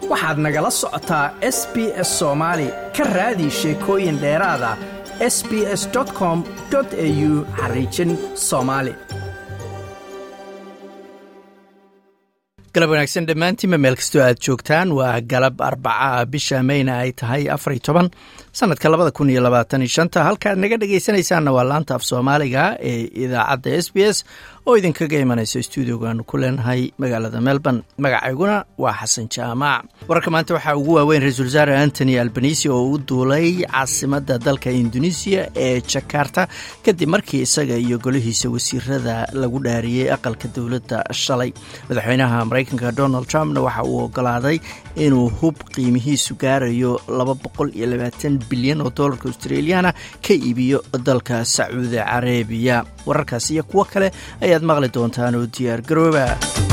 waxaad nagala socotaa s b s soomaali ka raadi sheekooyin dheeraada s b s com au xariijin soomaali galab wanaagsan dhammaantiinba meel kastoo aad joogtaan waa galab arbaca bisha mayna ay tahay afar iyo toban sanadka labada kun iyo labaatan iyo shanta halkaad naga dhegaysanaysaanna waa laanta af soomaaliga ee idaacadda s b s oo idinkaga imanaysa stuudiogaanu ku leenahay magaalada melbourne magacayguna waa xasan jaamac wararka maanta waxaa ugu waaweyn ra-iisul wasaare antony albanisi oo u duulay caasimadda dalka indonesiya ee jakarta kadib markii isaga iyo golihiisa wasiirada lagu dhaariyey aqalka dowladda shalay madaxweynaha maraykanka donald trumpna waxa uu ogolaaday inuu hub qiimihiisu gaarayo laba boqol iyo labaatan bilyan oo doolarka australiyaana ka iibiyo dalka sacuudi carabiya wararkaas iyo kuwo kale ayaad maqli doontaan oo diyaar garooba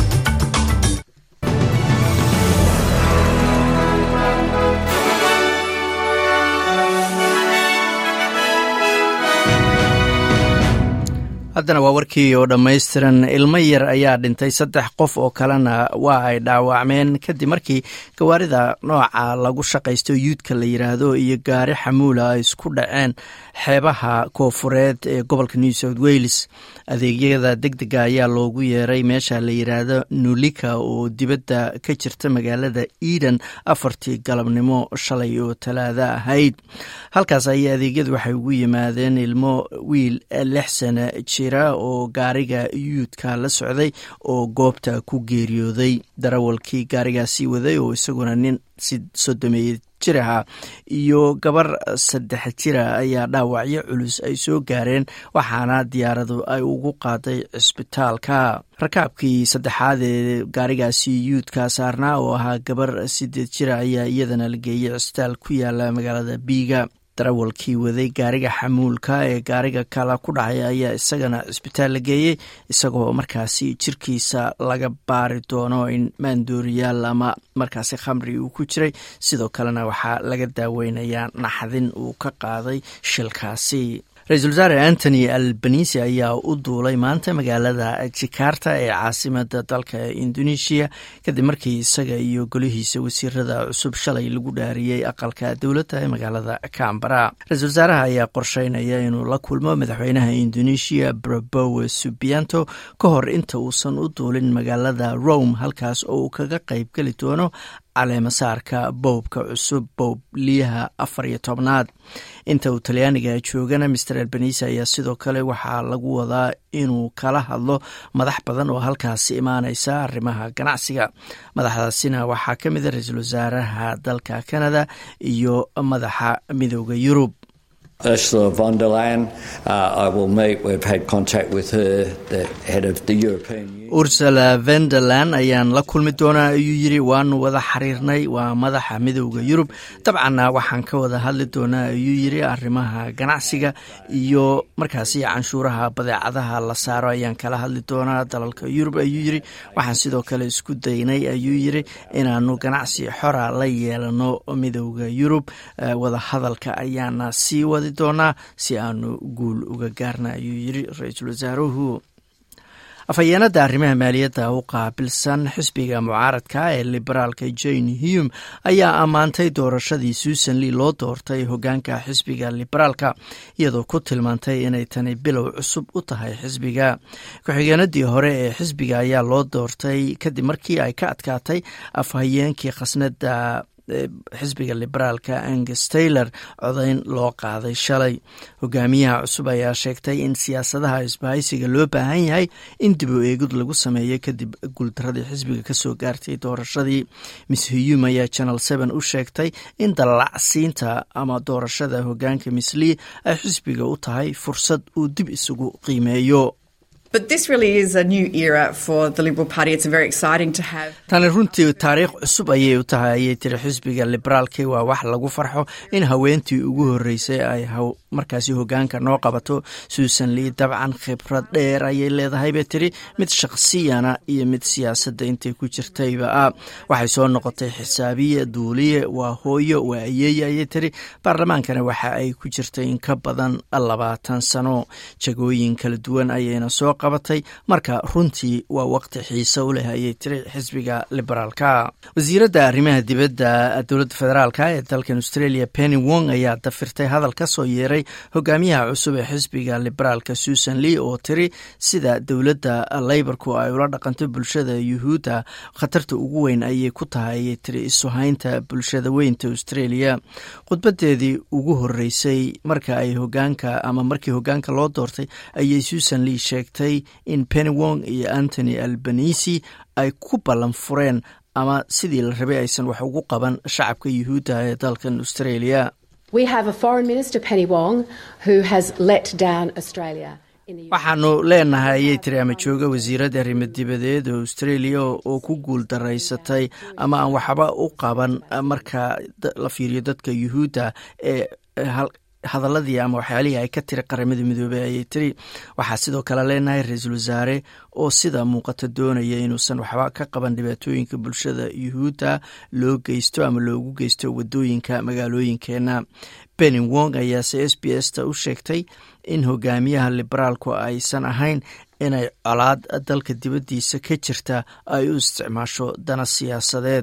haddana waa warkii oo dhammaystiran ilmo yar ayaa dhintay saddex qof oo kalena waa ay dhaawacmeen kadib markii gawaarida nooca lagu shaqaysto yuudka la yiraahdo iyo gaari xamuula ay isku dhaceen xeebaha koofureed ee gobolka new south wales adeegyada deg dega ayaa loogu yeeray meesha la yiraahdo nulika oo dibadda ka jirta magaalada eden afartii galabnimo shalay oo talaada ahayd halkaas ayay adeegyadu waxay ugu yimaadeen ilmo wiil lix sana jira oo gaariga yuudka la socday oo goobta ku geeriyooday darawalkii gaarigaasii waday oo isaguna nin sodomeeye jir ahaa iyo gabar saddex jira ayaa dhaawacyo culus ay soo gaareen waxaana diyaaradu ay ugu qaaday cisbitaalka rakaabkii saddexaad ee gaarigaasi yuudka saarnaa oo ahaa gabar sideed jira ayaa iyadana la geeyey cisbitaal ku yaala magaalada biiga darawalkii waday gaariga xamuulka ee gaariga kala ku dhacay ayaa isagana cisbitaal la geeyey isagoo markaasi jirkiisa laga baari doono in maandooriyaal ama markaasi khamri uu ku jiray sidoo kalena waxaa laga daaweynayaa naxdin uu ka qaaday shilkaasi ra-iisul wasaare antony albanisi ayaa u duulay maanta magaalada jakarta ee caasimada dalka indonesiya kadib markii isaga iyo golihiisa wasiirada cusub shalay lagu dhaariyey aqalka dowladda ee magaalada cambara ra-iisul wasaaraha ayaa qorsheynaya inuu la kulmo madaxweynaha indonesiya brabowe subianto ka hor inta uusan u duulin magaalada rome halkaas oo uu kaga qayb geli doono caleemasaarka bowbka cusub bowb liyaha afar iyo tobnaad inta uu talyaaniga joogana master albanisi ayaa sidoo kale waxaa lagu wadaa inuu kala hadlo madax badan oo halkaasi imaaneysa arrimaha ganacsiga madaxdaasina waxaa ka mid a ra-iisul wasaaraha dalka canada iyo madaxa midooda yurub Ursula von der Leyen, uh, I will meet. We've had contact with her, the head of the European Union. ursula venderland ayaan la kulmi doonaa ayuu yiri waanu wada xiriirnay waa madaxa midowda yurub dabcanna waxaan ka wada hadli doonaa ayuu yiri arrimaha ganacsiga iyo markaasi canshuuraha badeecadaha la saaro ayaan kala hadli doonaa dalalka yurub ayuu yiri waxaan sidoo kale isku daynay ayuu yiri inaanu ganacsi xora la yeelano midowda yurub wada hadalka ayaana sii wadi doonaa si aanu guul uga gaarna ayuu yiri ra-iisul wasaaruhu afhayeenada arrimaha maaliyadda u qaabilsan xisbiga mucaaradka ee liberaalka jane hume ayaa ammaantay doorashadii susan lee loo doortay hogaanka xisbiga liberaalka iyadoo ku tilmaantay inay tani bilow cusub u tahay xisbiga ku-xigeenadii hore ee xisbiga ayaa loo doortay kadib markii ay ka adkaatay afhayeenkii khasnada xisbiga liberaalka angus taylor codayn loo qaaday shalay hogaamiyaha cusub ayaa sheegtay in siyaasadaha isbahaysiga loo baahan yahay in dib u eegid lagu sameeyo kadib guuldaradii xisbiga kasoo gaartay doorashadii miss huyum ayaa channel seven u sheegtay in dallacsiinta ama doorashada hogaanka miss lee ay xisbiga u tahay fursad uu dib isugu qiimeeyo tani runtii taariikh cusub ayay u tahay ayay tiri xisbiga liberaalki waa wax lagu farxo in haweentii ugu horeysay ay markaasi hogaanka noo qabato suusan lee dabcan khibrad dheer ayay leedahay bay tiri mid shakhsiyana iyo mid siyaasadda intay ku jirtayba ah waxay soo noqotay xisaabiye duuliye waa hooyo waa ayeeye ayay tiri baarlamaankana waxa ay ku jirtay in ka badan labaatan sano jagooyin kala duwan ayayna soo qabatay marka runtii waa waqti xiise u leh ayay tiri xisbiga liberaalka wasiiradda arrimaha dibadda dowladda federaalk ee dalkan australia penny wong ayaa dafirtay hadal ka soo yeeray hogaamiyaha cusub ee xisbiga liberaalka susan lee oo tiri sida dowladda leyborku ay ula dhaqanto bulshada yuhuudda khatarta ugu weyn ayay ku tahay ayay tiri isuhaynta bulshada weynta australia khudbadeedii ugu horeysay marka ay hogaanka ama markii hogaanka loo doortay ayay susan lee sheegtay in penny wong iyo antony albanisi ay ku ballan fureen ama sidii la rabay aysan wax ugu qaban shacabka yuhuudda ee dalkan australia waxaanu leenahay ayay tiri ama jooga wasiiradda arrimo dibadeed oo australia oo ku guul daraysatay ama aan waxba u qaban marka la fiiriyo dadka yuhuudda ee hadaladii ama waxyaalihii ay ka tiri qaramada midoobey ayay tiri waxaa sidoo kale leenahay ra-iisul wasaare oo sida muuqata doonaya inuusan waxba ka qaban dhibaatooyinka bulshada yuhuudda loo geysto ama loogu geysto wadooyinka magaalooyinkeena benny wong ayaase s b s ta u sheegtay in hogaamiyaha liberaalku aysan ahayn inay colaad dalka dibaddiisa ka jirta ay u isticmaasho dana siyaasadeed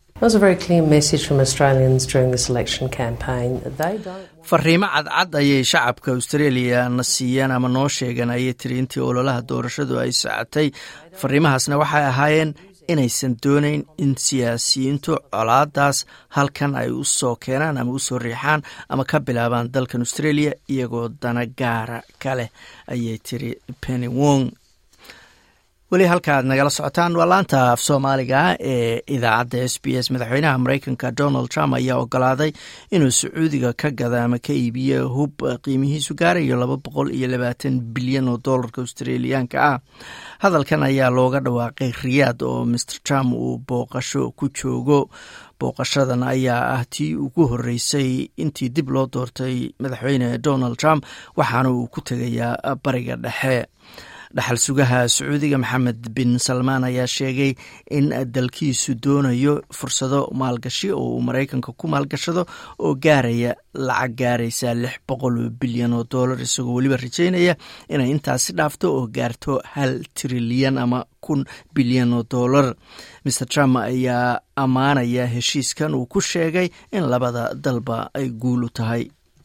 fariimo cadcad ayay shacabka australia na siiyeen ama noo sheegeen ayay tiri intii ololaha doorashadu ay socotay fariimahaasna waxay ahaayeen inaysan doonayn in siyaasiyiintu colaadaas halkan ay u soo keenaan ama usoo riixaan ama ka bilaabaan dalkan australia iyagoo dana gaara ka leh ayay tiri penny wong weli halka aad nagala socotaan waa laanta af soomaaliga ee idaacadda s b s madaxweynaha mareykanka donald trump ayaa ogolaaday inuu sacuudiga ka gada ama ka iibiyo hub qiimihiisu gaarayo laba boqol iyo labaatan bilyan oo doolarka australiyaanka ah hadalkan ayaa looga dhawaaqay riyaad oo master trump uu booqasho ku joogo booqashadan ayaa ah tii ugu horeysay intii dib loo doortay madaxweyne donald trump waxaana uu ku tegayaa bariga dhexe dhaxal sugaha sacuudiga maxamed bin salmaan ayaa sheegay in dalkiisu doonayo fursado maalgashi oo uu maraykanka ku maalgashado oo gaaraya lacag gaaraysa lix boqol bilyan oo dollar isagoo weliba rajeynaya inay intaasi dhaafto oo gaarto hal trilyan ama kun bilyan oo dollar maer trump ayaa ammaanaya heshiiskan uu ku sheegay in labada dalba ay guul u tahay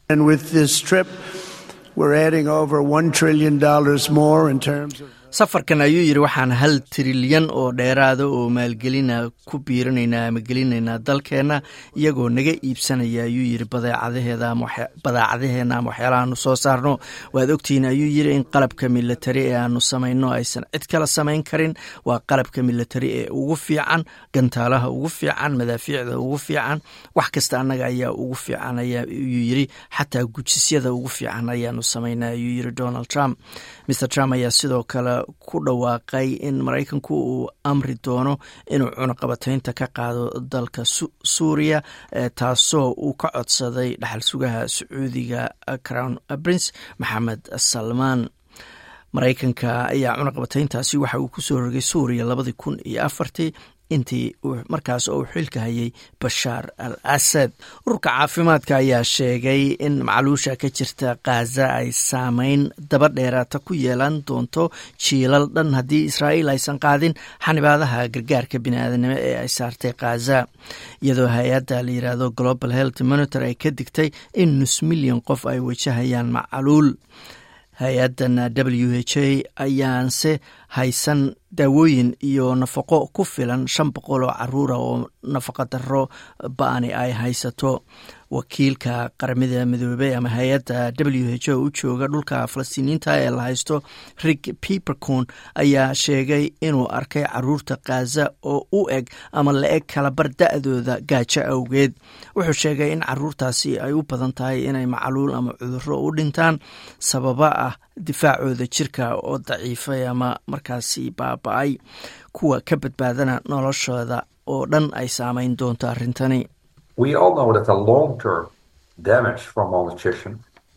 safarkan ayuu yidhi waxaan hal trilyan oo dheeraada oo maalgelina ku biirinaynaa ama gelinaynaa dalkeenna iyagoo naga iibsanaya ayuu yidhi badeecadaheeda badaacadaheena ama waxyaalaha aanu soo saarno waad ogtihiin ayuu yidhi in qalabka militari ee aanu samayno aysan cid kala samayn karin waa qalabka militari ee ugu fiican gantaalaha ugu fiican madaafiicda ugu fiican wax kasta annaga ayaa ugu fiican ayuu yidhi xataa gujisyada ugu fiican ayaanu samaynaa ayuu yidhi donald trump mr trump ayaa sidoo kale ku dhawaaqay in maraykanku uu amri doono inuu cunaqabataynta ka qaado dalka suuriya taasoo uu ka codsaday dhaxal sugaha sacuudiga crown prince maxamed salmaan maraykanka ayaa cunaqabatayntaasi waxa uu ku soo rogay suuriya labadii kun iyo afartii intii markaas oo uu xilka hayay bashaar al asad ururka caafimaadka ayaa sheegay in macluusha ka jirta khaza ay saameyn daba dheeraata ku yeelan doonto jiilal dhan haddii israa'iil aysan qaadin xanibaadaha gargaarka biniaadanimo ee ay saartay khaza iyadoo hay-adda la yidhaahdo global health monitor ay ka digtay in nus milyan qof ay wajahayaan macaluul hay-addan w h a ayaanse haysan daawooyin iyo nafaqo ku filan shan boqol oo caruura oo nafaqa daro ba-ani ay haysato wakiilka qaramada midoobey ama hay-adda w h o u jooga dhulka falastiiniinta ee la haysto rig pipercon ayaa sheegay inuu arkay caruurta khaza oo u eg ama la eg kalabar da-dooda gaajo awgeed wuxuu sheegay in caruurtaasi ay u badan tahay inay macaluul ama cuduro u dhintaan sababa ah difaacooda jirka oo daciifay ama markaasi baaba-ay kuwa ka badbaadana noloshooda oo dhan ay saameyn doonto arrintani We all know that the long term damage from malnutrition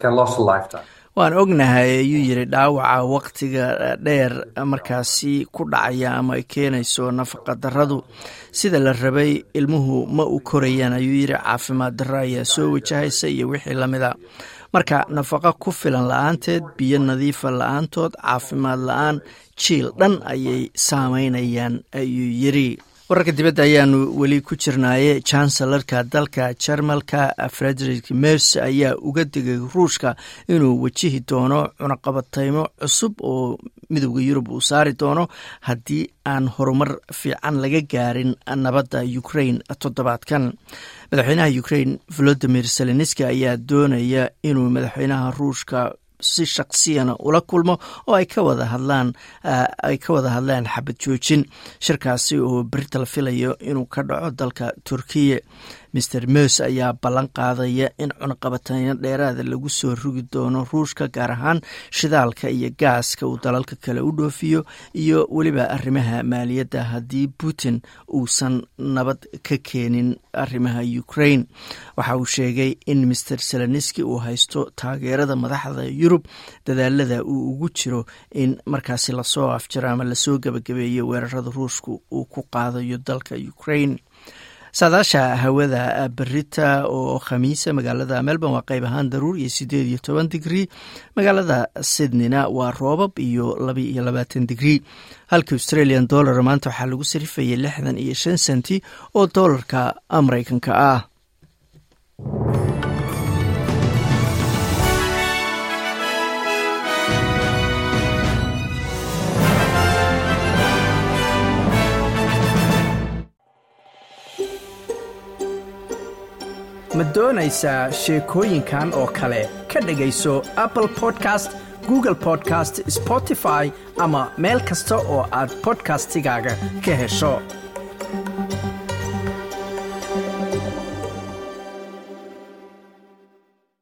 waan ognahay ayuu yidhi dhaawaca wakhtiga dheer markaasi ku dhacaya ama ay keenayso nafaqa daradu sida la rabay ilmuhu ma u korayaan ayuu yidhi caafimaad darro ayaa soo wajahaysa iyo wixii lamida marka nafaqa ku filan la-aanteed biyo nadiifa la-aantood caafimaad la-aan jiil dhan ayay saameynayaan ayuu yidhi wararka dibadda ayaanu weli ku jirnaaye chancellarka dalka jarmalka frederik mers ayaa uga digay ruushka inuu wajihi doono cunaqabateymo cusub oo midowda yurub uu saari doono haddii aan horumar fiican laga gaarin nabadda ukrain toddobaadkan madaxweynaha ukrain volodimir zelenski ayaa doonaya inuu madaxweynaha ruushka si shaksiyana ula kulmo oo ay ka wada hadlaan ay ka wada hadlaan xabad joojin shirkaasi oo berita la filayo inuu ka dhaco dalka turkiya master mers ayaa ballan qaadaya in cunaqabateyno dheeraada lagu soo rugi doono ruushka gaar ahaan shidaalka iyo gaaska uu dalalka kale u dhoofiyo iyo weliba arrimaha maaliyadda haddii putin uusan nabad ka keenin arrimaha ukrain waxa uu sheegay in master seleniski uu haysto taageerada madaxda yurub dadaalada uu ugu jiro in markaasi lasoo afjiro ama lasoo gebagabeeyo weerarada ruushka uu ku qaadayo dalka ukrain saadaasha hawada berita oo khamiisa magaalada melbourne waa qayb ahaan daruur iyo sideed iyo toban digrii magaalada sydneyna waa roobab iyo laba iyo labaatan digrii halka australian dollar maanta waxaa lagu sarifayay lixdan iyo shan senti oo doolarka mareykanka ah ma doonaysaa sheekooyinkan oo kale ka dhegayso apple podcast google podcast spotify ama meel kasta oo aad bodkastigaaga ka hesho